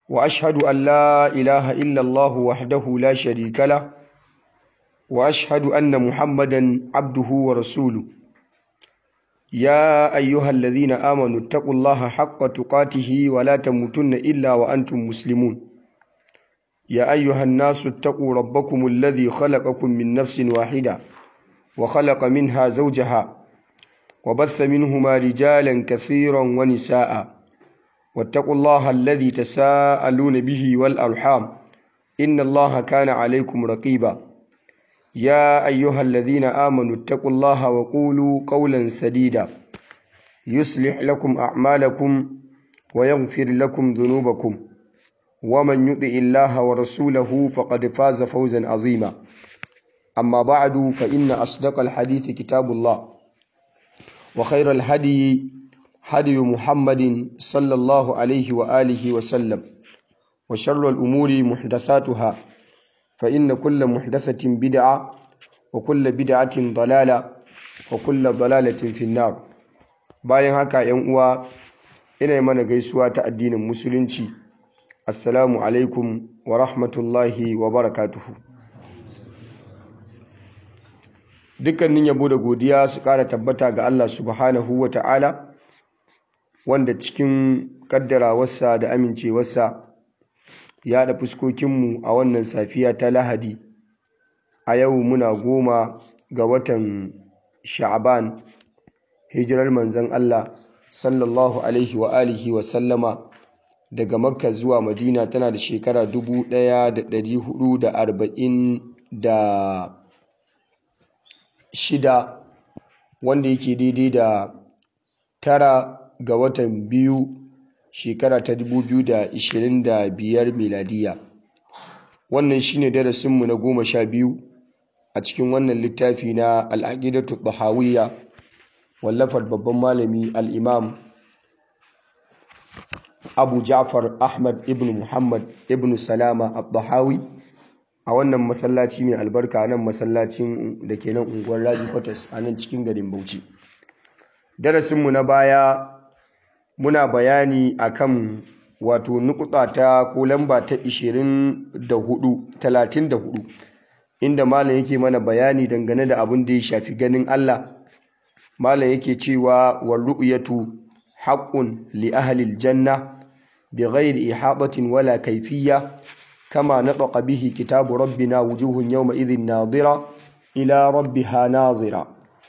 وأشهد أن لا إله إلا الله وحده لا شريك له وأشهد أن محمدا عبده ورسوله يا أيها الذين آمنوا اتقوا الله حق تقاته ولا تموتن إلا وأنتم مسلمون يا أيها الناس اتقوا ربكم الذي خلقكم من نفس واحدة وخلق منها زوجها وبث منهما رجالا كثيرا ونساء واتقوا الله الذي تساءلون به والأرحام إن الله كان عليكم رقيبا يا أيها الذين آمنوا اتقوا الله وقولوا قولا سديدا يصلح لكم أعمالكم ويغفر لكم ذنوبكم ومن يطع الله ورسوله فقد فاز فوزا عظيما أما بعد فإن أصدق الحديث كتاب الله وخير الهدي هدي محمد صلى الله عليه وآله وسلم وشر الأمور محدثاتها فإن كل محدثة بدعة وكل بدعة ضلالة وكل ضلالة في النار bayan haka ‘yan uwa ina mana gaisuwa ta addinin musulunci assalamu alaikum wa rahmatullahi wa barakatuhu dukkanin yabo da godiya su ƙara tabbata ga Allah subhanahu wa ta'ala wanda cikin ƙaddarawarsa da amincewarsa ya da fuskokinmu a wannan safiya ta lahadi a yau muna goma ga watan sha'aban hijirar manzan Allah sallallahu alaihi wa alihi wa sallama daga makka zuwa madina tana da shekara 1446 wanda yake daidai da tara ga watan biyu shekara ta 2025 miladiya wannan shine darasinmu na goma sha biyu a cikin wannan littafi na al'aqidatu bahawiyya wallafar babban malami al'imam abu ja'far ahmad ibn muhammad ibn salama al-bahawi a wannan masallaci mai albarka nan masallacin da ke nan unguwar raji kwatas a nan cikin garin bauchi darasinmu na baya muna bayani akan wato nukuta ta ko lamba ta 24 34 inda malam yake mana bayani dangane da abin da ya shafi ganin Allah malam yake cewa wal ru'yatu haqqun li ahli al janna bighairi ihadatin wala kayfiyya kama nataqa bihi kitabu rabbina wujuhun yawma idhin nadira ila rabbiha nazira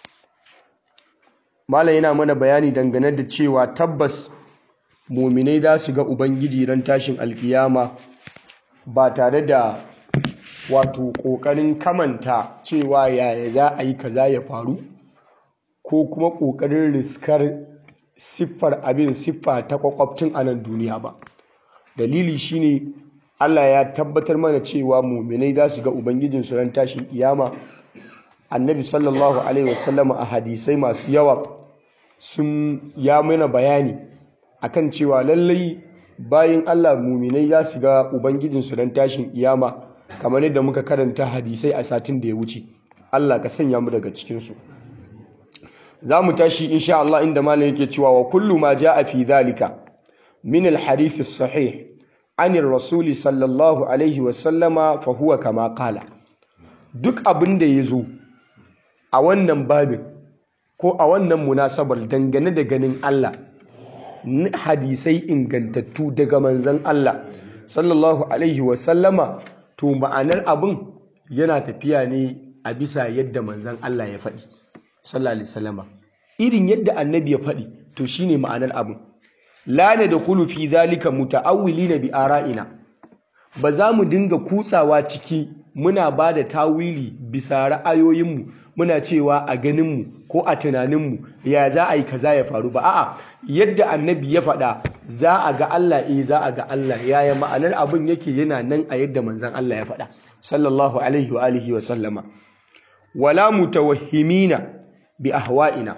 malam yana mana bayani dangane da cewa tabbas muminai za su ga ubangiji ran tashin alkiyama ba tare da wato ƙoƙarin kamanta cewa yaya za a yi kaza ya faru ko kuma ƙoƙarin riskar siffar abin siffa ta kwakwabtun a nan duniya ba dalili shine Allah ya tabbatar mana cewa muminai za su ga ubangijinsu ran tashin kiyama annabi sallallahu alaihi wasallam a hadisai masu yawa sun ya mana bayani akan cewa lallai bayan Allah muminai za su ga ubangijinsu ran tashin kiyama kamar yadda muka karanta hadisai a satin da ya wuce Allah ka sanya mu daga cikinsu za mu tashi insha Allah inda malam yake cewa wa kullu ma jaa fi dhalika min al-hadith as-sahih an ar-rasul sallallahu alaihi wa sallama fa huwa kama qala duk abin da yazo a wannan babin ko a wannan munasabar dangane da ganin Allah hadisai ingantattu daga manzon Allah sallallahu alaihi wa sallama to ma'anar abin yana tafiya ne a bisa yadda manzon Allah ya faɗi sallallahu alaihi wasallama irin yadda annabi ya faɗi to shine ma'anar abin la nadkhulu fi zalika muta'awwilina bi ara'ina ba za mu dinga kutsawa ciki muna ba da tawili bisa ra'ayoyinmu muna cewa a ganinmu ko a tunaninmu ya za a yi kaza ya faru ba a'a yadda annabi ya faɗa za a ga Allah eh za a ga Allah yaya ma'anar abin yake yana nan a yadda manzon Allah ya faɗa sallallahu alaihi wa alihi wa sallama wala mutawahhimina bi ahwa'ina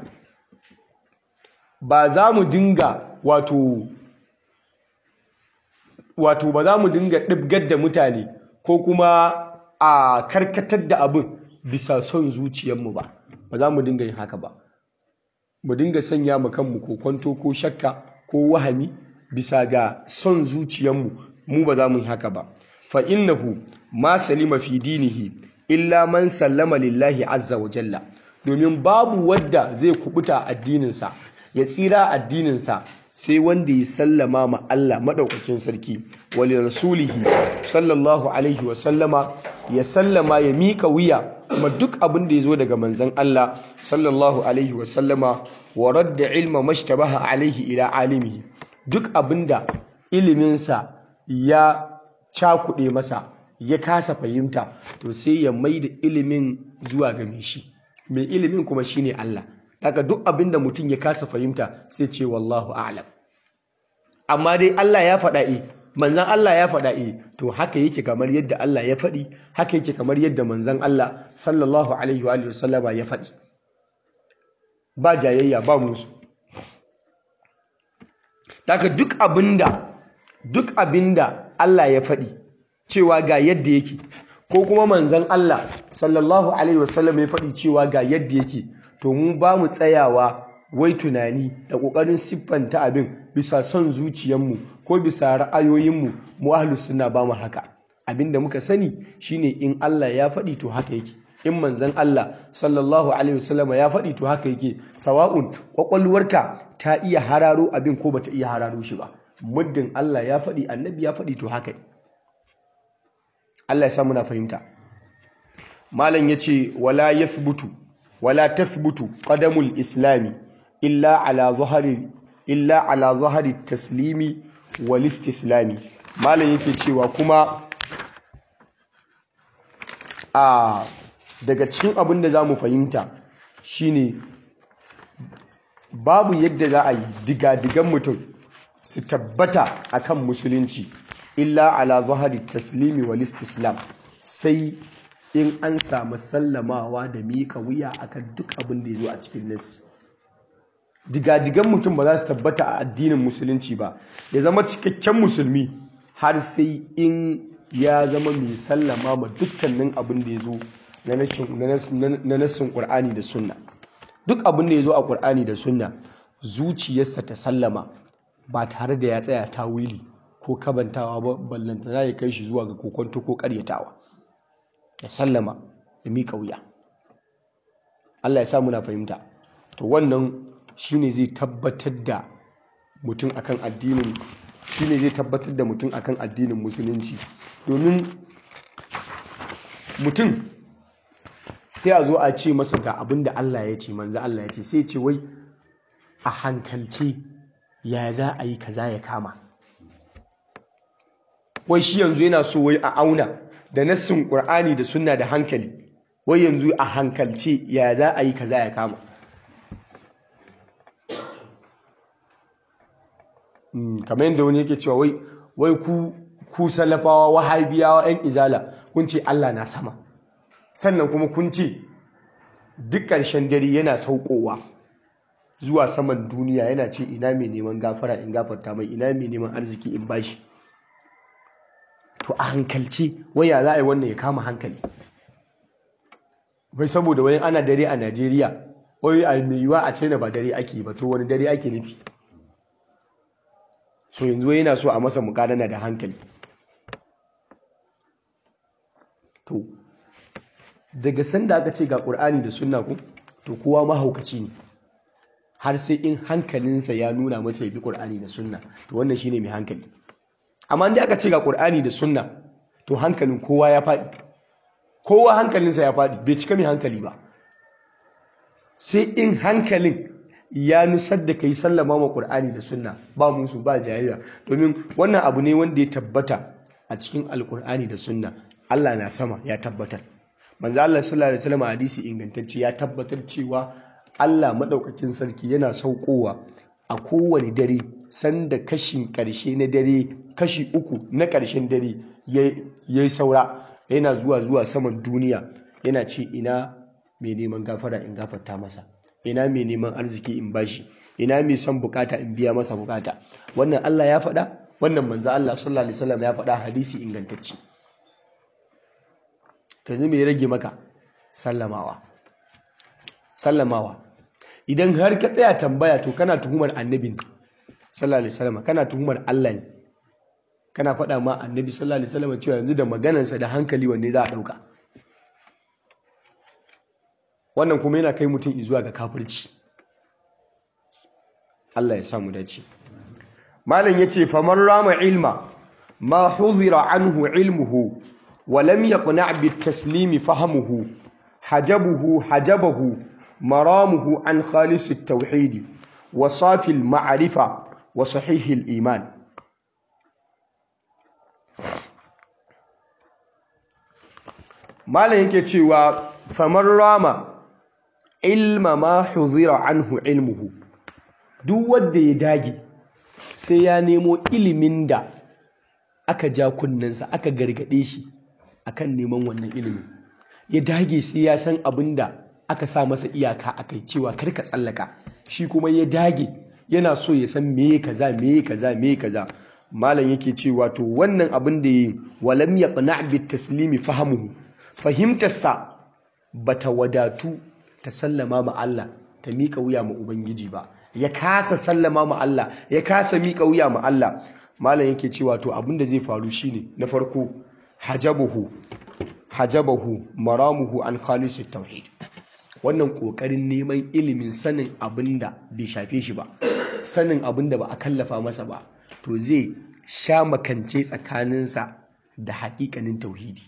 ba za mu dinga wato wato ba za mu dinga ɗibgar da mutane ko kuma a karkatar da abin bisa son zuciyarmu ba ba za mu dinga yin haka ba mu dinga sanya mu kanmu ko kwanto ko shakka ko wahami bisa ga son zuciyarmu mu ba za mu yi haka ba fa innahu ma salima fi dinihi illa man sallama lillahi azza wa jalla domin babu wadda zai kubuta addininsa ya tsira addininsa sai wanda ya sallama ma Allah madaukakin sarki wali rasulihi sallallahu alaihi wa sallama ya sallama ya mika wuya kuma duk abin da ya zo daga manzon Allah sallallahu alaihi wa sallama wa radda ilma mashtabaha alaihi ila alimihi duk abinda iliminsa ya cakuɗe masa ya kasa fahimta to sai ya mai da ilimin zuwa ga mai shi mai ilimin kuma shine Allah daga duk abinda mutum ya kasa fahimta sai ce wallahu a'lam amma dai Allah ya faɗa e manzan Allah ya faɗa e to haka yake kamar yadda Allah ya faɗi haka yake kamar yadda manzan Allah sallallahu alaihi wa sallama ya faɗi ba jayayya ba musu daga duk abinda duk abinda Allah ya faɗi cewa ga yadda yake ko kuma manzan Allah sallallahu alaihi wasallam ya faɗi cewa ga yadda yake to mu ba mu tsayawa wai tunani da ƙoƙarin siffanta abin bisa son zuciyarmu ko bisa ra'ayoyinmu mu ahlus sunna ba mu haka abinda muka sani shine in Allah ya faɗi to haka yake in manzan Allah sallallahu alaihi wasallam ya faɗi to haka yake sawa'un kwakwalwarka ta iya hararo abin ko bata iya hararo shi ba muddin Allah ya faɗi annabi ya faɗi to haka Allah ya sa muna fahimta malam yace wala yathbutu wala tathbutu qadamul islami illa ala zahari illa ala zahari taslimi wal istislami malam yake cewa kuma a daga cikin abin da za mu fahimta shine babu yadda za a yi digadigan mutum su tabbata akan musulunci illa ala zahari taslimi wal istislam sai in an samu sallamawa da miƙa wuya akan duk abin da ya zo a cikin nasi digadigan mutum ba za su tabbata a addinin musulunci ba ya zama cikakken musulmi har sai in ya zama mai sallama ma dukkanin abin da ya zo na nassin ƙur'ani da sunna duk abin da ya zo a ƙur'ani da sunna zuciyarsa ta sallama ba tare da ya tsaya ta wili ko kabantawa ba ballantana ya kai shi zuwa ga kokonto ko ƙaryatawa ya sallama ya miƙa wuya Allah ya sa muna fahimta to wannan shine zai tabbatar da mutum akan addinin shine zai tabbatar da mutum akan addinin musulunci domin mutum sai a zo a ce masa ga abin da Allah ya ce manzo Allah ya ce sai ce wai a hankalce ya za a yi kaza ya kama wai shi yanzu yana so wai a auna da nassin Qur'ani da sunna da hankali wai yanzu a hankalce ya za a yi kaza ya kama kamar yadda wani yake cewa wai wai ku ku salafawa wahabiyawa yan izala kun ce Allah na sama sannan kuma kun ce duk ƙarshen dare yana saukowa zuwa saman duniya yana ce ina mai neman gafara in gafarta mai ina mai neman arziki in bashi to a hankalce waya za a yi wannan ya kama hankali bai saboda wani ana dare a Najeriya wai a mai yiwa a China ba dare ake ba to wani dare ake nufi so yanzu yana so a masa mukadana da hankali to daga sanda aka ce ga ƙur'ani da sunna ku to kowa mahaukaci ne har sai in hankalinsa ya nuna masa ya bi ƙur'ani da sunna to wannan shine mai hankali amma inda aka ce ga ƙur'ani da sunna to hankalin kowa ya faɗi kowa hankalinsa ya faɗi bai cika mai hankali ba sai in hankalin ya nusar da kai sallama ma Qur'ani da sunna ba musu ba jayayya domin wannan abu ne wanda ya tabbata a cikin alkur'ani da sunna Allah na sama ya tabbatar manzo Allah sallallahu alaihi wasallam hadisi ingantacce ya tabbatar cewa Allah madaukakin sarki yana saukowa a kowane dare sanda kashin karshe na dare kashi uku na karshen dare yayi saura yana zuwa zuwa saman duniya yana ce ina mai neman gafara in gafarta masa ina mai neman arziki in bashi ina mai son bukata in biya masa bukata wannan Allah ya faɗa wannan manzo Allah sallallahu alaihi wasallam ya faɗa hadisi ingantacce to yanzu me ya rage maka sallamawa sallamawa idan har ka tsaya tambaya to kana tuhumar annabin sallallahu alaihi wasallam kana tuhumar Allah ne kana faɗa ma annabi sallallahu alaihi wasallam cewa yanzu da maganarsa da hankali wanne za a ɗauka wannan kuma yana kai mutum zuwa ga kafirci Allah ya samu dace malam yace faman rama ilma ma huzira anhu ilmuhu wa lam yaqna' bit taslimi fahamuhu hajabuhu hajabahu maramuhu an khalis at-tauhid wa safi al-ma'rifa wa sahih al-iman malam yake cewa faman rama ilma ma huzira anhu ilmuhu duk wanda ya dage sai ya nemo ilimin da aka ja kunnensa aka gargade shi akan neman wannan ilimin ya dage sai ya san abin da aka sa masa iyaka akai cewa kar ka tsallaka shi kuma ya dage yana so ya san me kaza me kaza me kaza malam yake cewa to wannan abin da yi walam yaqna bit taslimi fahamuhu fahimtarsa bata wadatu ta sallama ma Allah ta mika wuya ma ubangiji ba ya kasa sallama ma Allah ya kasa mika wuya ma Allah malam yake cewa to abin da zai faru shine na farko hajabuhu hajabahu maramuhu an khalisit tauhid wannan kokarin neman ilimin sanin abin da bai shafe shi ba sanin abin da ba a kallafa masa ba to zai sha makance tsakaninsa da haƙiƙanin tauhidi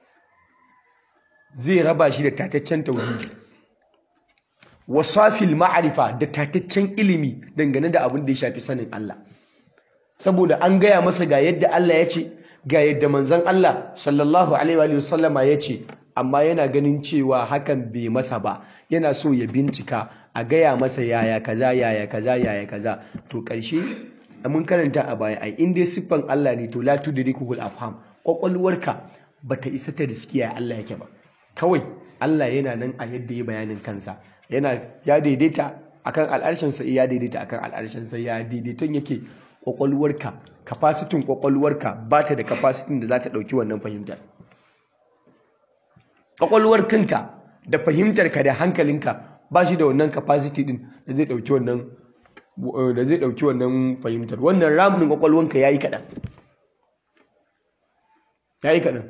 zai raba shi da tataccen tauhidi wasafil ma'arifa da tataccen ilimi dangane da abin da ya shafi sanin Allah saboda an gaya masa ga yadda Allah ya ce ga yadda manzon Allah sallallahu alaihi wa sallama ya ce amma yana ganin cewa hakan bai masa ba yana so ya bincika a gaya masa yaya kaza yaya kaza yaya kaza to ƙarshe mun karanta a baya ai in dai siffan Allah ne to la tudrikuhul afham kwakwalwarka bata isa ta riskiya Allah yake ba kawai Allah yana nan a yadda ya bayanin kansa yana ya daidaita akan al'arshinsa ya daidaita akan al'arshinsa ya daidaiton yake kwakwalwarka kafasitin kwakwalwarka ba ta da kafasitin da za ta ɗauki wannan fahimtar kwakwalwar kanka da fahimtarka da hankalinka ba shi da wannan kafasiti din da zai ɗauki wannan da zai ɗauki wannan fahimtar wannan ramin kwakwalwanka ya yi kaɗan ya yi kaɗan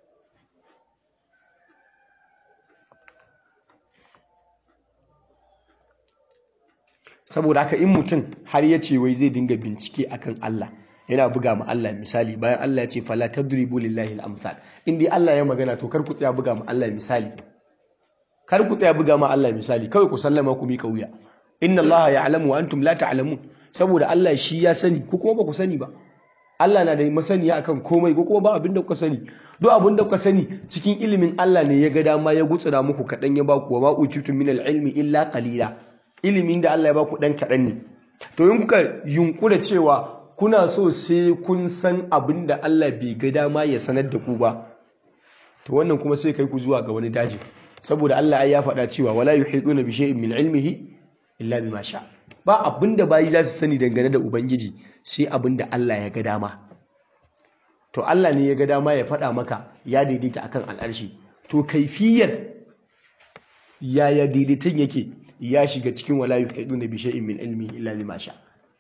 saboda haka in mutum har ya ce wai zai dinga bincike akan Allah yana buga ma Allah misali bayan Allah ya ce fala tadribu lillahi al-amsal in dai Allah ya magana to kar ku tsaya buga ma Allah misali kar ku tsaya buga ma Allah misali kawai ku sallama ku mika wuya inna Allah ya'lamu wa antum la ta'lamun saboda Allah shi ya sani ku kuma ba ku sani ba Allah na da masaniya akan komai ko kuma ba abin da kuka sani duk abin da kuka sani cikin ilimin Allah ne ya ga dama ya gutsura muku kadan ya ba ku wa ma utitu min al-ilmi illa qalila ilimin da Allah ya ba ku dan kadan ne to in kuka yunkura cewa kuna so sai kun san abin da Allah bai ga dama ya sanar da ku ba to wannan kuma sai kai ku zuwa ga wani daji saboda Allah ya faɗa cewa wala yuhiduna bi shay'in min ilmihi illa bima sha ba abin da bayi za su sani dangane da ubangiji sai abin da Allah ya ga dama to Allah ne ya ga dama ya faɗa maka ya daidaita akan al'arshi to kaifiyar yaya daidaiton yake ya shiga cikin wala yuhiduna bi shay'in min ilmihi illa bima sha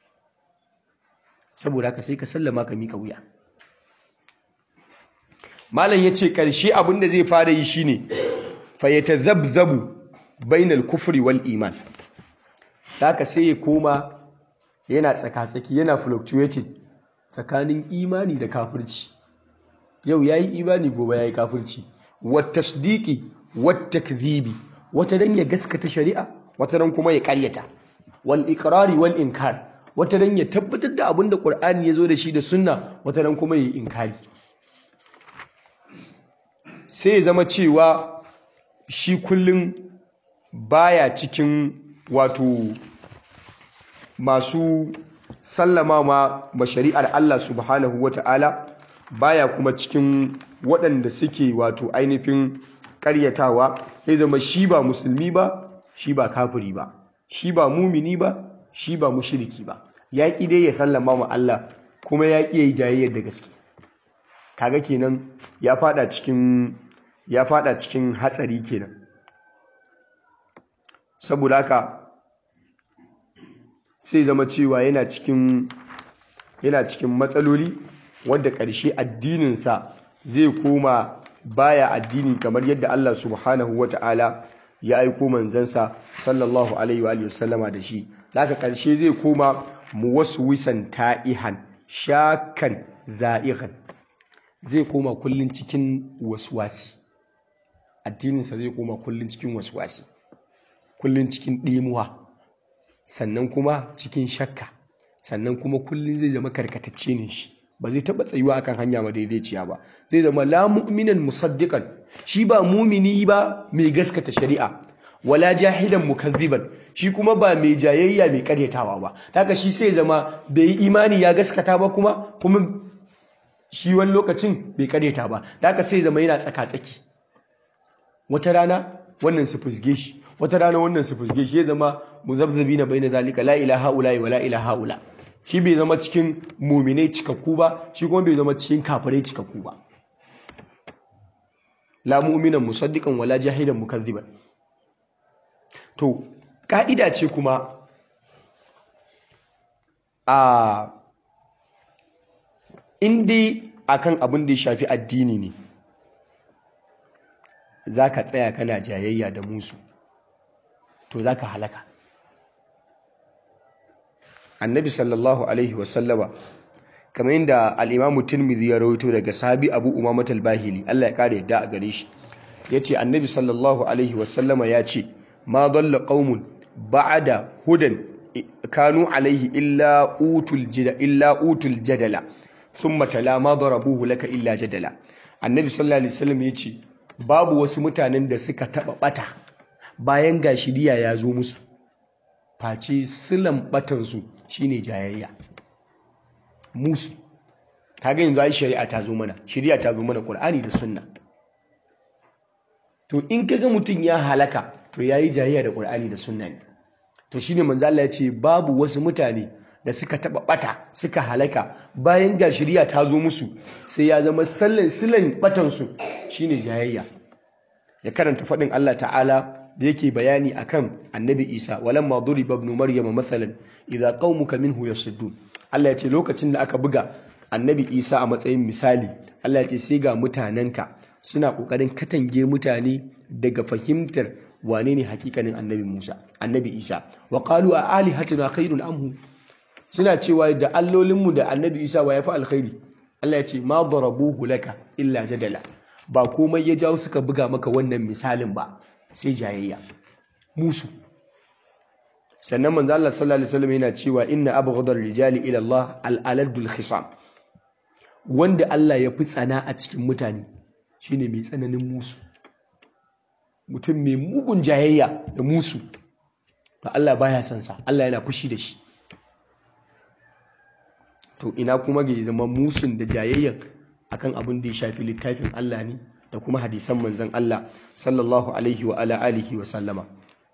saboda haka sai ka sallama ka mika wuya malam ya ce ƙarshe abin da zai fara yi shine fayyata zabzabu bainal kufri wal iman haka sai ya koma yana tsaka-tsaki yana fluctuating tsakanin imani da kafirci yau ya yi imani gobe ya yi kafirci wata sadiki wata kadhibi wata dan ya gaskata shari'a wata dan kuma ya karyata wal ikrari wal inkar wata dan ya tabbatar da abin da Qur'ani ya zo da shi da sunna wata dan kuma yi inkari sai ya zama cewa shi kullum baya cikin wato masu sallama ma shari'ar Allah subhanahu wata'ala baya kuma cikin waɗanda suke wato ainihin ƙaryatawa ya zama shi ba musulmi ba shi ba kafiri ba shi ba mumini ba shi ba mushiriki ba ya ƙi dai ya sallama ma Allah kuma ya ƙi ya yi jayayyar da gaske kaga kenan ya fada cikin ya fada cikin hatsari kenan saboda haka sai zama cewa yana cikin yana cikin matsaloli wanda ƙarshe addininsa zai koma baya addini kamar yadda Allah subhanahu wata'ala ya aiko manzansa sallallahu alaihi wa sallama da shi daga ƙarshe zai koma muwaswisan ta'ihan shakan za'ihan zai koma kullun cikin waswasi addininsa zai koma kullun cikin waswasi kullun cikin ɗimuwa sannan kuma cikin shakka sannan kuma kullun zai zama karkatacce ne shi ba zai taɓa tsayuwa akan hanya madaidaiciya ba zai zama la mu'minan musaddiqan shi ba mumini ba mai gaskata shari'a wala jahilan mukazziban shi kuma ba mai jayayya mai karyatawa ba haka shi sai zama bai yi imani ya gaskata ba kuma kuma shi wani lokacin bai karyata ba haka sai zama yana tsaka-tsaki wata rana wannan su fusge shi wata rana wannan su fusge shi ya zama muzabzabi na bai na zalika la ilaha ula wa la ilaha ula shi bai zama cikin muminai cikakku ba shi kuma bai zama cikin kafirai cikakku ba la mu'minan musaddiqan wala jahidan mukazziban to ka'ida ce kuma a indi akan abin da ya shafi addini ne zaka tsaya kana jayayya da musu to zaka halaka annabi sallallahu alaihi wasallama kamar yadda al'imamu tirmidhi ya rawaito daga sahabi abu umamat al-bahili Allah ya kare yadda a gare shi yace annabi sallallahu alaihi wasallama ya ce ma dalla qaumun ba'da hudan kanu alaihi illa utul jida illa utul jadala thumma tala ma darabuhu laka illa jadala annabi sallallahu alaihi wasallam yace babu wasu mutanen da suka taba bata bayan gashiriya ya zo musu face silan batansu shine jayayya musu kaga yanzu ai shari'a ta zo mana shari'a ta zo mana Qur'ani da Sunna to in kaga mutum ya halaka to yayi jayayya da Qur'ani da Sunna ne to shine manzo Allah ya ce babu wasu mutane da suka taba bata suka halaka bayan ga shari'a ta zo musu sai ya zama sallan silan batan su shine jayayya ya karanta fadin Allah ta'ala da yake bayani akan annabi isa walamma duriba ibn maryama mathalan idza qaumuka minhu yasuddun Allah ya ce lokacin da aka buga annabi isa a matsayin misali Allah ya ce sai ga mutanenka suna kokarin katange mutane daga fahimtar wane ne hakikanin annabi Musa annabi Isa wa qalu a alihatuna khairun amhu suna cewa da allolinmu da annabi Isa wa yafi alkhairi Allah ya ce ma darabuhu laka illa jadala ba komai ya jawo suka buga maka wannan misalin ba sai jayayya musu sannan manzo Allah sallallahu alaihi wasallam yana cewa inna abghadar rijali ila Allah al-aladul khisam wanda Allah ya fi tsana a cikin mutane shine mai tsananin musu mutum mai mugun jayayya da musu to Allah baya son sa Allah yana fushi da shi to ina kuma ga zama musun da jayayyan akan abin da ya shafi littafin Allah ne da kuma hadisan manzon Allah sallallahu alaihi wa ala alihi wa sallama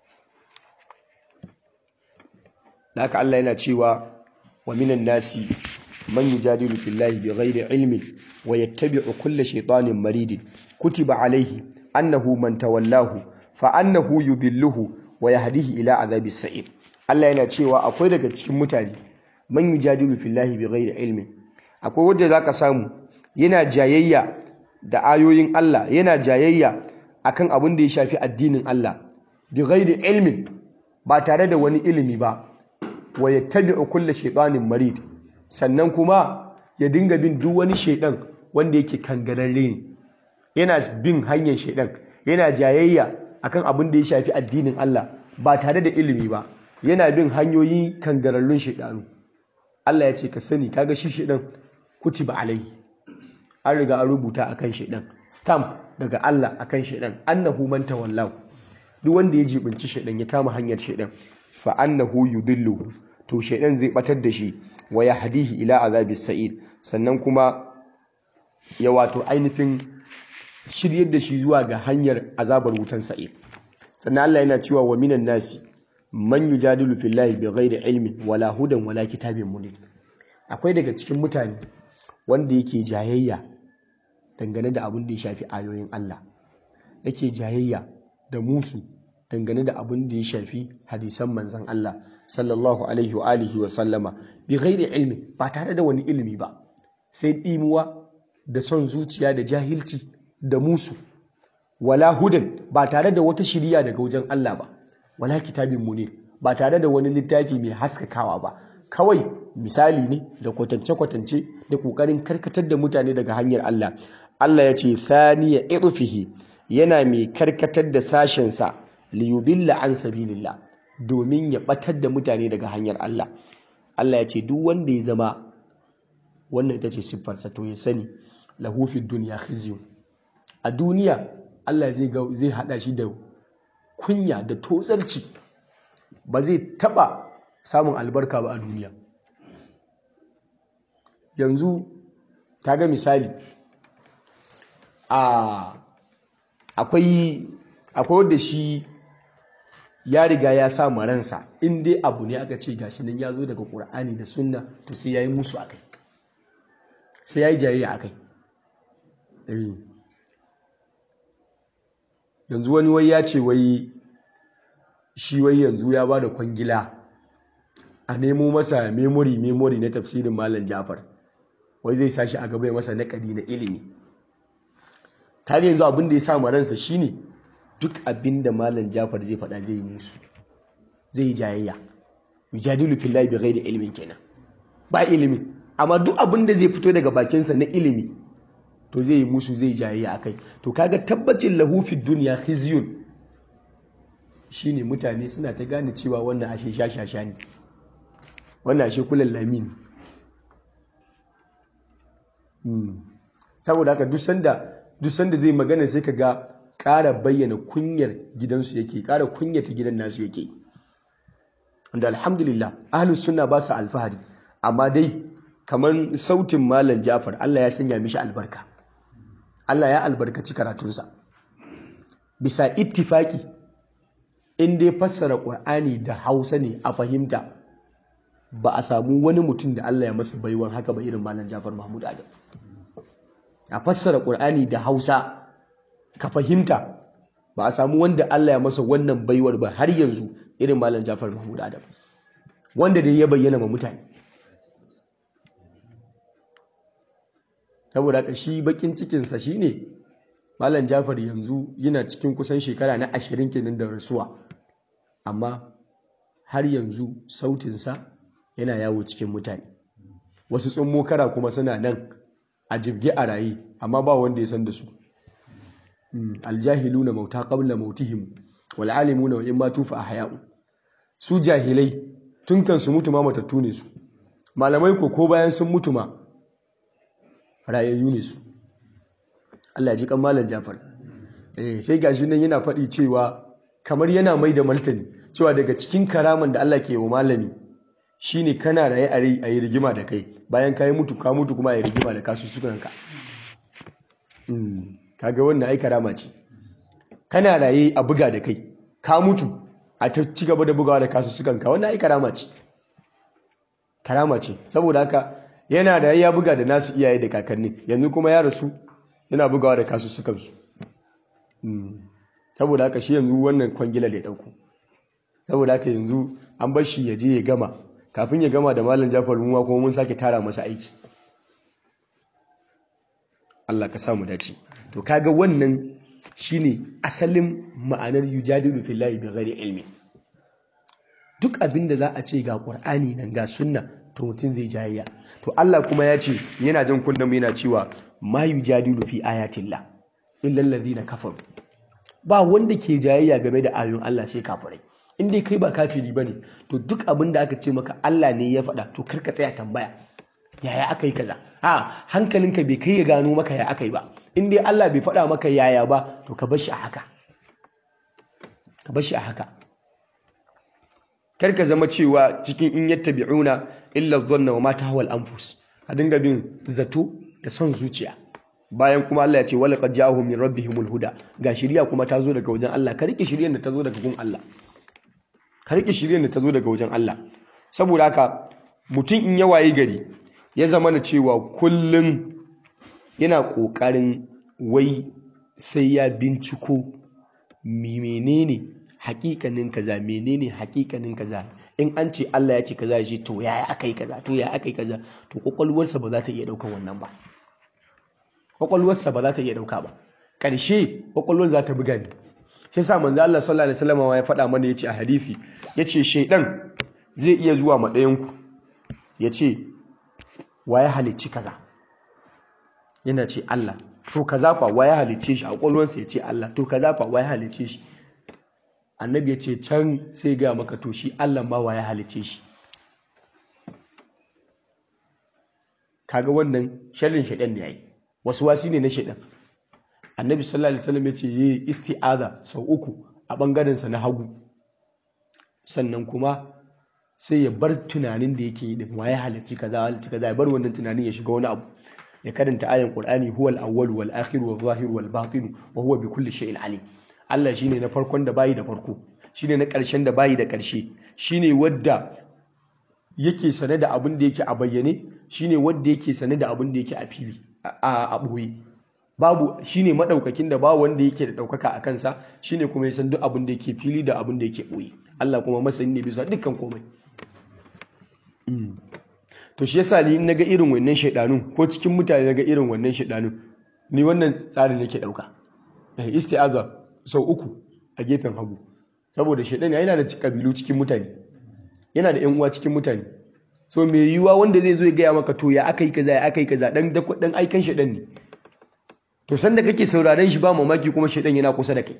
da haka Allah yana cewa wa minan nasi man yujadilu fillahi bighairi ilmin wa yattabi'u kulla shaytanin maridin kutiba alaihi annahu man tawallahu fa annahu yudilluhu wa yahdihi ila azabis sa'ir Allah yana cewa akwai daga cikin mutane man yujadilu fillahi bighairi ilmin akwai wanda zaka samu yana jayayya da ayoyin Allah yana jayayya akan abin da ya shafi addinin Allah bighairi ilmin ba tare da wani ilimi ba wa yattabi'u kulla shaytanin marid sannan kuma ya dinga bin duk wani shaidan wanda yake kangararre ne yana bin hanyar shaidan yana jayayya akan abin da ya shafi addinin Allah ba tare da ilimi ba yana bin hanyoyin kangararrun shaidanu Allah ya ce ka sani kaga shi shaidan kutiba alaihi an riga an rubuta akan shaidan stamp daga Allah akan shaidan annahu man tawallahu duk wanda ya jibinci shaidan ya kama hanyar shaidan fa annahu yudilluhu to shaidan zai batar da shi wa yahdihi ila azabis sa'id sannan kuma ya wato ainihin shiryar da shi zuwa ga hanyar azabar wutan sa'id sannan Allah yana cewa wa minan nasi man yujadilu fillahi bighairi ilmin wala hudan wala kitabin munir akwai daga cikin mutane wanda yake jayayya dangane da abin da ya shafi ayoyin Allah yake jayayya da musu dangane da abin da ya shafi hadisan manzan Allah sallallahu alaihi wa alihi wa sallama bi ghairi ilmi ba tare da wani ilimi ba sai ɗimuwa da son zuciya da jahilci da musu wala hudan ba tare da wata shiriya daga wajen Allah ba wala kitabin munir ba tare da wani littafi mai haskakawa ba kawai misali ne da kwatance-kwatance da ƙoƙarin karkatar da mutane daga hanyar Allah Allah ya ce thaniya irfihi yana mai karkatar da sashensa liyudilla an sabilillah domin ya batar da mutane daga hanyar Allah Allah ya ce duk wanda ya zama wannan ita ce siffarsa to ya sani lahu fid dunya khizyun a duniya Allah zai ga zai hada shi da kunya da totsarci ba zai taba samun albarka ba a duniya yanzu kaga misali a akwai akwai wanda shi ya riga ya sa maransa in dai abu ne aka ce gashi nan ya zo daga ƙur'ani da sunna to sai ya yi musu akai sai ya yi jayayya akai yanzu wani wai ya ce wai shi wai yanzu ya ba da kwangila a nemo masa memory memory na tafsirin malam jafar wai zai sashi a gaba ya masa naƙadi na ilimi kaga yanzu abin da ya sa ransa shine duk abin da malam jafar zai faɗa zai yi musu zai yi jayayya yujadilu fillahi bi ghairi ilmin kenan ba ilimi amma duk abin da zai fito daga bakinsa na ilimi to zai yi musu zai jayayya akai to kaga tabbacin lahu fi dunya khizyun shine mutane suna ta gane cewa wannan ashe shashasha ne wannan ashe kullal lami ne saboda haka duk sanda duk sanda zai magana sai ka ga ƙara bayyana kunyar gidansu yake ƙara kunyata gidan nasu yake wanda alhamdulillah ahlus sunna ba su alfahari amma dai kamar sautin malam jafar Allah ya sanya mishi albarka Allah ya albarkaci karatunsa bisa ittifaki in dai fassara ƙur'ani da hausa ne a fahimta ba a samu wani mutum da Allah ya masa baiwan haka ba irin malam jafar mahmud adam a fassara ƙur'ani da hausa ka fahimta ba a samu wanda Allah ya masa wannan baiwar ba har yanzu irin malam Jafar Mahmud Adam wanda da ya bayyana ma mutane saboda haka shi bakin cikinsa shine malam Jafar yanzu yana cikin kusan shekara na ashirin kenan da rasuwa amma har yanzu sautinsa yana yawo cikin mutane wasu tsummo kara kuma suna nan a jibge a raye amma ba wanda ya san da su aljahiluna mauta qabla mautihim wal alimuna wa imma tufa ahya'u su jahilai tun kan su mutu ma matattu ne su malamai ko ko bayan sun mutu ma rayayyu ne su Allah ji kan malam Jafar eh sai gashi nan yana faɗi cewa kamar yana mai da martani cewa daga cikin karaman da Allah ke wa malami shine kana raye a yi rigima da kai bayan ka yi mutu ka mutu kuma a yi rigima da kasu sukanka kaga wannan ai karama ce kana raye a buga da kai ka mutu a ta ci gaba da bugawa da kasu sukanka wannan ai karama ce karama ce saboda haka yana da ya buga da nasu iyaye da kakanni yanzu kuma ya rasu yana bugawa da kasu sukansu saboda haka shi yanzu wannan kwangila da ya dauko saboda haka yanzu an bar shi ya je ya gama kafin ya gama da malam Jafar muwa kuma mun sake tara masa aiki Allah ka samu dace to kaga wannan shine asalin ma'anar yujadilu fillahi bighairi ilmi duk abin da za a ce ga Qur'ani nan ga sunna to mutum zai jayayya to Allah kuma ya ce yana jan kunnen mu yana cewa ma yujadilu fi ayatillah illa alladhina kafaru ba wanda ke jayayya game da ayoyin Allah sai kafirai in dai kai ba kafiri bane to duk abin da aka ce maka Allah ne ya faɗa to karka tsaya tambaya yaya aka yi kaza a hankalinka bai kai ya gano maka ya aka yi ba in dai Allah bai faɗa maka yaya ba to ka bar shi a haka ka bar shi a haka kar ka zama cewa cikin in yattabi'una illa dhanna wa ma tahwal anfus a dinga bin zato da son zuciya bayan kuma Allah ya ce wala qad ja'ahum min rabbihimul huda ga shiriya kuma ta zo daga wajen Allah ka rike shiriyar da ta zo daga gun Allah ka rike shiriyar da ta zo daga wajen Allah saboda haka mutum in ya wayi gari ya zama na cewa kullum yana ƙoƙarin wai sai ya binciko menene hakikanin kaza menene hakikanin kaza in an ce Allah ya ce kaza ya ce to yaya aka yi kaza to yaya aka yi kaza to kwakwalwarsa ba za ta iya ɗaukar wannan ba kwakwalwarsa ba za ta iya ɗauka ba ƙarshe kwakwalwar za ta buga ne shi sa manzo Allah sallallahu alaihi wasallam ya faɗa mana yace a hadisi yace shedan zai iya zuwa ma ɗayan ku yace waye halicci kaza yana ce Allah to kaza fa waye halicce shi a kwakwalwarsa yace Allah to kaza fa waye halicce shi annabi ya ce can sai ga maka to shi Allah ma waye halicce shi kaga wannan sharrin shedan ne yayi wasu wasi ne na shedan annabi sallallahu alaihi wasallam ya ce yi isti'aza sau uku a bangaren sa na hagu sannan kuma sai ya bar tunanin da yake yi din waye halicci kaza halicci kaza ya bar wannan tunanin ya shiga wani abu ya karanta ayan qur'ani huwal awwal wal akhir wal zahir wal batin wa huwa bi kulli shay'in alim Allah shine na farkon da bayi da farko shine na ƙarshen da bayi da ƙarshe shine wadda yake sane da abin da yake a bayyane shine wadda yake sane da abin da yake a fili a ɓoye babu shine madaukakin da ba wanda yake da ɗaukaka a kansa shine kuma ya san duk abin da yake fili da abin da yake ɓoye Allah kuma masani ne bisa dukkan komai to shi yasa ni naga irin wannan shaidanun ko cikin mutane naga irin wannan shaidanun ni wannan tsarin nake ɗauka isti'aza sau uku a gefen hagu saboda shaidan yana da kabilu cikin mutane yana da yan uwa cikin mutane so mai yiwuwa wanda zai zo ya gaya maka to ya aka yi kaza ya aka yi kaza dan dan aikan shaidan ne to sanda kake sauraron shi ba mamaki kuma shaidan yana kusa da kai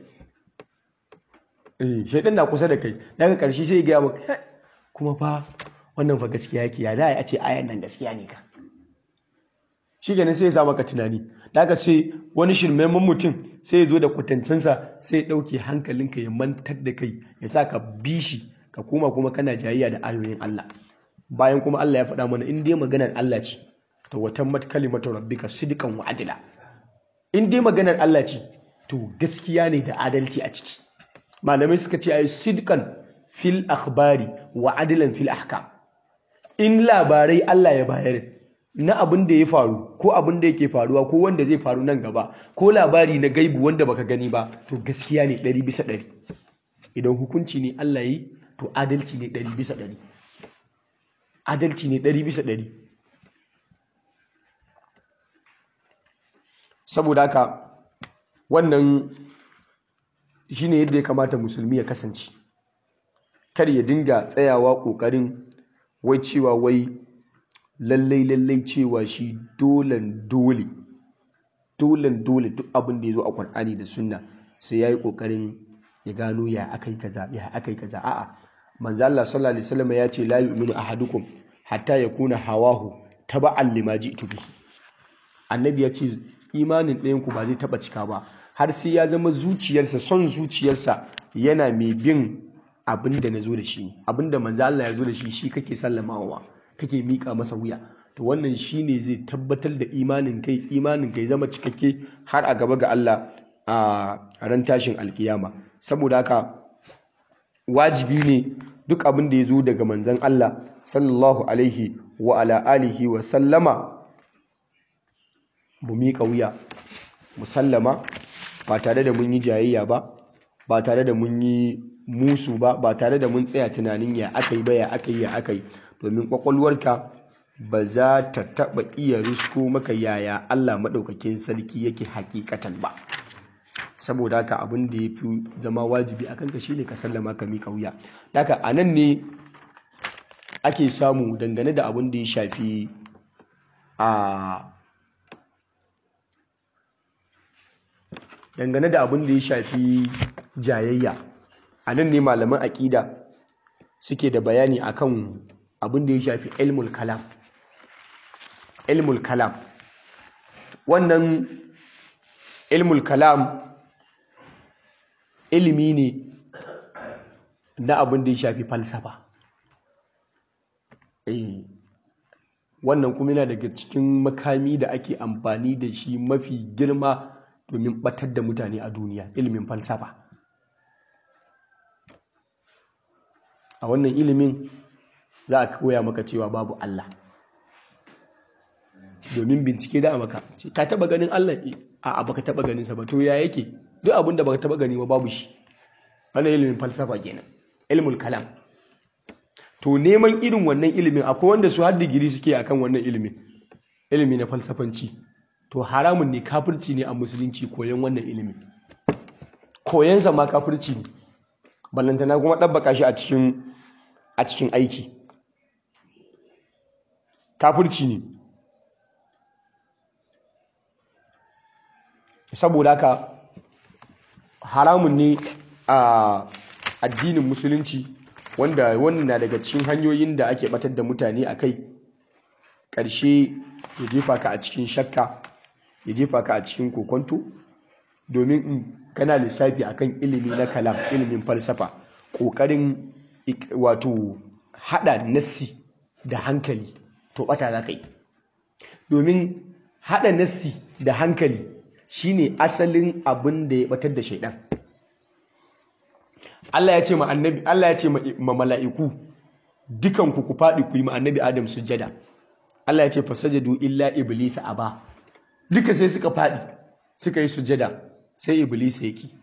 eh shaidan na kusa da kai daga karshe sai ya gaya maka kuma fa wannan fa gaskiya yake ya da a ce ayan nan gaskiya ne ka shi ganin sai ya sa maka tunani daga sai wani shirmaiman mutum sai ya zo da kwatancinsa sai ya ɗauke hankalinka ya mantar da kai ya sa ka bi shi ka koma kuma kana jayayya da ayoyin Allah bayan kuma Allah ya faɗa mana in dai maganar Allah ce to watan mat kalimatu rabbika sidqan wa adla in dai maganar Allah ce to gaskiya ne da adalci a ciki malamai suka ce ayi sidqan fil akhbari wa adlan fil ahkam in labarai Allah ya bayar na abin da ya faru ko abin da yake faruwa ko wanda zai faru nan gaba ko labari na gaibu wanda baka gani ba to gaskiya ne ɗari bisa ɗari idan hukunci ne Allah yi to adalci ne ɗari bisa ɗari adalci ne ɗari bisa ɗari saboda haka wannan shine yadda ya kamata musulmi ya kasance kar ya dinga tsayawa ƙoƙarin wai cewa wai lallai lallai cewa shi dolen dole dolen dole duk abin da ya zo a Qur'ani da Sunna sai yayi kokarin ya gano ya akai kaza ya akai kaza a'a manzo Allah sallallahu alaihi wasallam ya ce la yu'minu ahadukum hatta yakuna hawahu taba'an lima ji'tu bihi annabi ya ce imanin ɗayan ku ba zai taba cika ba har sai ya zama zuciyarsa son zuciyarsa yana mai bin abin da nazo da shi abin da manzo Allah ya zo da shi shi kake sallamawa kake mika masa wuya to wannan shine zai tabbatar da imanin kai imanin kai zama cikakke har a gaba ga Allah a ran tashin alkiyama saboda haka wajibi ne duk abin da ya zo daga manzon Allah sallallahu alaihi wa ala alihi wa sallama mu mika wuya mu sallama ba tare da mun yi jayayya ba ba tare da mun yi musu ba ba tare da mun tsaya tunanin ya aka yi ba ya aka yi ya aka yi domin kwakwalwarka ba za ta taɓa iya risko maka yaya Allah maɗaukakin sarki yake hakikatan ba saboda haka abin da ya fi zama wajibi a kanka shine ka sallama ka miƙa wuya daga a nan ne ake samu dangane da abin da ya shafi a dangane da abin da ya shafi jayayya a nan ne malaman aƙida suke da bayani akan abin da ya shafi ilmul kalam ilmul kalam wannan ilmul kalam ilimi ne na abin da ya shafi falsafa eh wannan kuma yana daga cikin makami da ake amfani da shi mafi girma domin batar da mutane a duniya ilimin falsafa a wannan ilimin za a koya maka cewa babu Allah domin bincike da maka ka taba ganin Allah a baka taba ganin sa ba to ya yake duk abin da baka taba gani ba babu shi wannan ilimin falsafa kenan ilmul kalam to neman irin wannan ilimin akwai wanda su har digiri suke akan wannan ilimin ilimi na falsafanci to haramun ne kafirci ne a musulunci koyon wannan ilimin koyansa ma kafirci ne ballantana kuma ɗabbaka shi a cikin a cikin aiki kafirci ne saboda haka haramun ne a addinin musulunci wanda wannan na daga cikin hanyoyin da ake batar da mutane a kai ƙarshe ya jefa ka a cikin shakka ya jefa ka a cikin kokonto domin in kana lissafi akan ilimi na kalam ilimin falsafa ƙoƙarin wato haɗa nassi da hankali to ɓata za ka yi domin haɗa nassi da hankali shine asalin abin da ya batar da shaidan Allah ya ce ma annabi Allah ya ce ma mala'iku dukan ku ku faɗi ku yi ma annabi Adam sujjada Allah ya ce fasajadu illa iblis aba duka sai suka faɗi suka yi sujjada sai iblis ya ki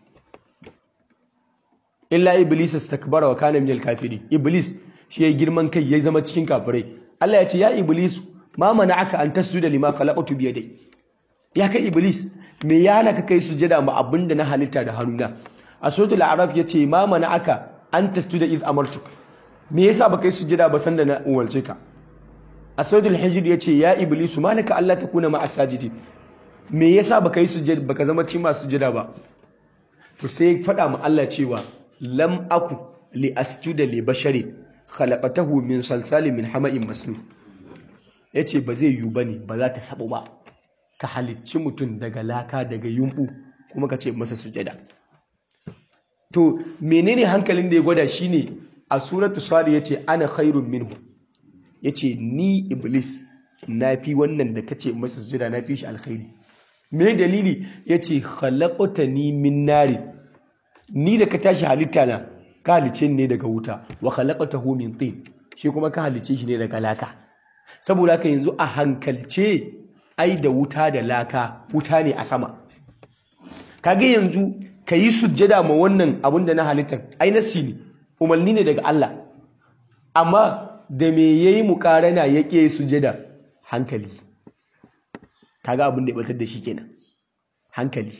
illa iblis istakbara wa kana minal kafirin iblis shi yayi girman kai ya zama cikin kafirai Allah ya ce ya iblis ma mana'aka an tasjuda lima khalaqtu bi yadai ya kai iblis me ya hana ka kai sujjada ma abinda na halitta da hannuna a suratul a'raf yace ma mana'aka an tasjuda iz amartuk me yasa baka yi sujjada ba sanda na umarce ka a suratul hijr yace ya iblis malaka Allah takuna ma as-sajidin me yasa baka yi sujjada baka zama cikin masu sujjada ba to sai faɗa ma Allah cewa lam aku li asjuda li basharin khalaqatahu min salsalin min hama'in masnun yace ba zai yiwu bane ba za ta sabo ba ka halicci mutum daga laka daga yumbu kuma ka ce masa sujada to menene hankalin da ya gwada shine a suratu sadi yace ana khairun minhu yace ni iblis na fi wannan da kace masa sujada na fi shi alkhairi me dalili yace khalaqtani min nari ni da ka tashi halitta na ka halice ne daga wuta wa khalaqtahu min tin shi kuma ka halice shi ne daga laka saboda haka yanzu a hankalce ai da wuta da laka wuta ne a sama kage yanzu ka yi sujjada ma wannan abin da na halittar ai nasi ne umarni ne daga Allah amma da me yayi mukarana ya ƙi sujjada hankali kaga abin da ya batar da shi kenan hankali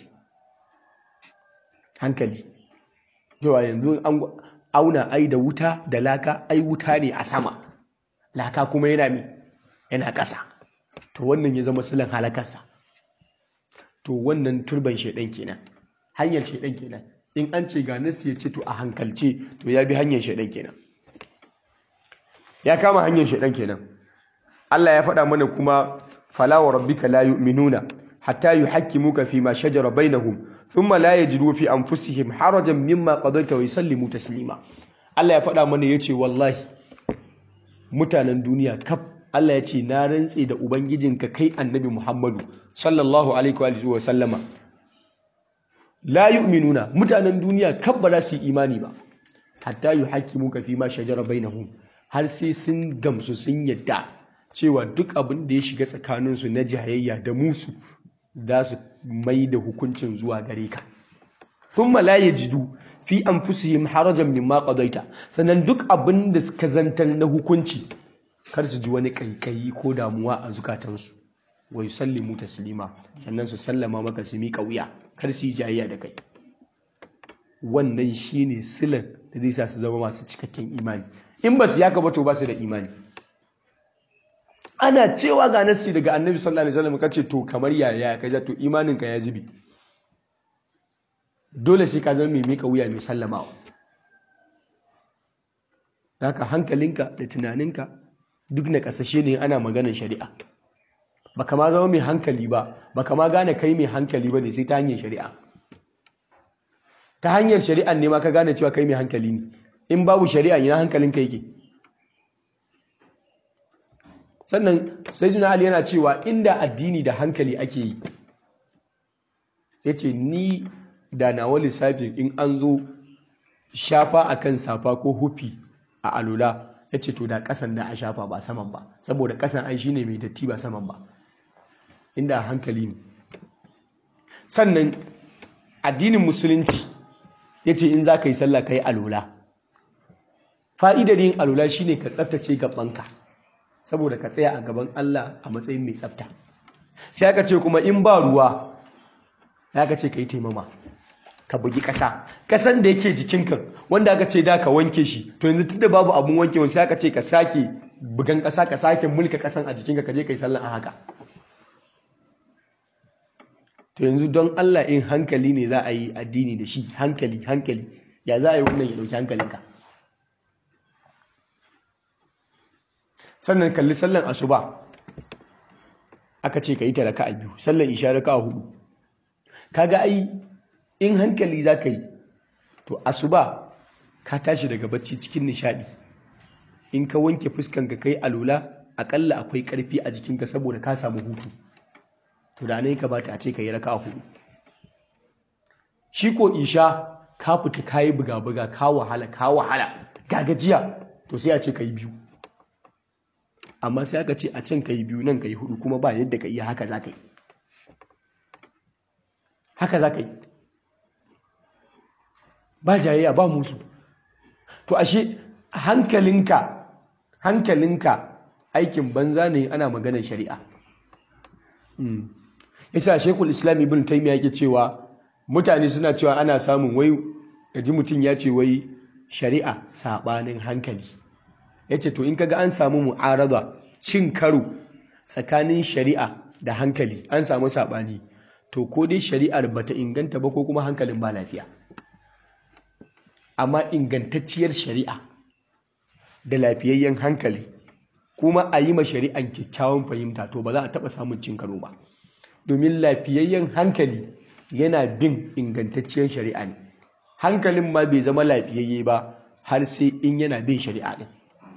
hankali yawa yanzu an auna ai da wuta da laka ai wuta ne a sama laka kuma yana mi yana ƙasa to wannan ya zama silan halakarsa to wannan turban shaidan kenan hanyar shaidan kenan in an ce ga nasu ya ce to a hankalce to ya bi hanyar shaidan kenan ya kama hanyar shaidan kenan Allah ya faɗa mana kuma fala wa rabbika la yu'minuna hatta yuhakkimuka fi ma shajara bainahum thumma la yajidu fi anfusihim harajan mimma qadaita wa yusallimu taslima Allah ya faɗa mana yace wallahi mutanen duniya kaf Allah ya ce na rantse da ubangijinka kai annabi Muhammadu sallallahu alaihi wa sallama la yu'minuna mutanen duniya kaf ba za su yi imani ba hatta yuhakkimuka fi ma shajara bainahum har sai sun gamsu sun yadda cewa duk abin da ya shiga tsakaninsu na jayayya da musu za su mai da hukuncin zuwa gare ka thumma la yajidu fi anfusihim harajan mimma qadaita sannan duk abin da suka zantar na hukunci kar su ji wani kaikayi ko damuwa a zukatansu wa yusallimu taslima sannan su sallama maka su miƙa wuya kar su yi jayayya da kai wannan shine silan da zai sa su zama masu cikakken imani in ba su yaka ba to ba su da imani ana cewa ga nassi daga annabi sallallahu alaihi wasallam kace to kamar yaya ka ja to imanin ka ya jibi dole sai ka zama mai mika wuya mai sallamawa haka hankalinka da tunaninka duk na kasashe ne ana maganar shari'a baka ma zama mai hankali ba baka ma gane kai mai hankali ba ne sai ta hanyar shari'a ta hanyar shari'a ne ma ka gane cewa kai mai hankali ne in babu shari'a ina hankalinka yake sannan sayyidina ali yana cewa inda addini da hankali ake yi yace ni da nawa lissafin in an zo shafa akan safa ko hufi a alula yace to da kasan da a shafa ba saman ba saboda kasan ai shine mai datti ba saman ba inda hankali ne sannan addinin musulunci yace in za ka yi sallah ka yi alula fa'idar yin alula shine ka tsaftace gabanka saboda ka tsaya a gaban Allah a matsayin mai tsafta sai aka ce kuma in ba ruwa ya ka ce ka yi taimama ka bugi ƙasa ƙasan da yake jikinka wanda aka ce da ka wanke shi to yanzu tunda babu abun wankewa sai aka ce ka sake bugan ƙasa ka sake mulka ƙasan a jikinka ka je ka yi sallan a haka to yanzu don Allah in hankali ne za a yi addini da shi hankali hankali ya za a yi wannan ya ɗauki hankalinka sannan kalli sallan asuba aka ce ka yi ta raka a biyu sallan isha raka a hudu kaga ai in hankali za ka yi to asuba ka tashi daga bacci cikin nishadi in ka wanke fuskanka kai alula akalla akwai karfi a jikinka saboda ka samu hutu to da ne kamata a ce ka yi raka a hudu shi ko isha ka fita ka yi buga-buga ka wahala ka wahala ga gajiya to sai a ce ka yi biyu amma sai aka ce a can ka yi biyu nan ka yi hudu kuma ba yadda ka iya haka za ka yi haka za ka yi ba jayayya ba musu to ashe hankalinka hankalinka aikin banza ne ana maganar shari'a yasa shekul islam ibn taymiya yake cewa mutane suna cewa ana samun wai yaji mutum ya ce wai shari'a sabanin hankali yace to in kaga an samu mu'arada cin karo tsakanin shari'a da hankali an samu sabani to ko dai shari'ar bata inganta ba ko kuma hankalin ba lafiya amma ingantacciyar shari'a da lafiyayyen hankali kuma a yi ma shari'an kyakkyawan fahimta to ba za a taɓa samun cin karo ba domin lafiyayyen hankali yana bin ingantacciyar shari'a ne hankalin ma bai zama lafiyayye ba har sai in yana bin shari'a ɗin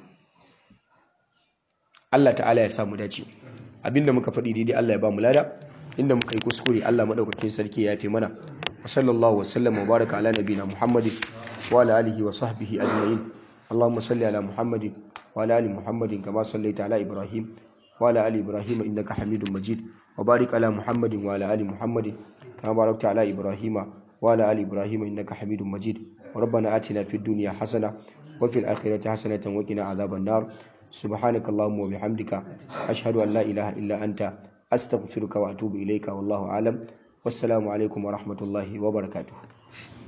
Allah ta'ala ya samu dace abinda muka faɗi daidai Allah ya ba mu lada inda muka yi kuskure Allah madaukakin sarki ya fi mana wa sallallahu wa sallam wa baraka ala nabiyina muhammadin wa ala alihi wa sahbihi ajma'in اللهم صل على محمد وعلى ال محمد كما صليت على ابراهيم وعلى ال ابراهيم انك حميد مجيد وبارك على محمد وعلى ال محمد كما باركت على ابراهيم وعلى ال ابراهيم انك حميد مجيد ربنا آتنا في الدنيا حسنه وفي الاخره حسنه وقنا عذاب النار سبحانك اللهم وبحمدك اشهد ان لا اله الا انت استغفرك واتوب اليك والله اعلم والسلام عليكم ورحمه الله وبركاته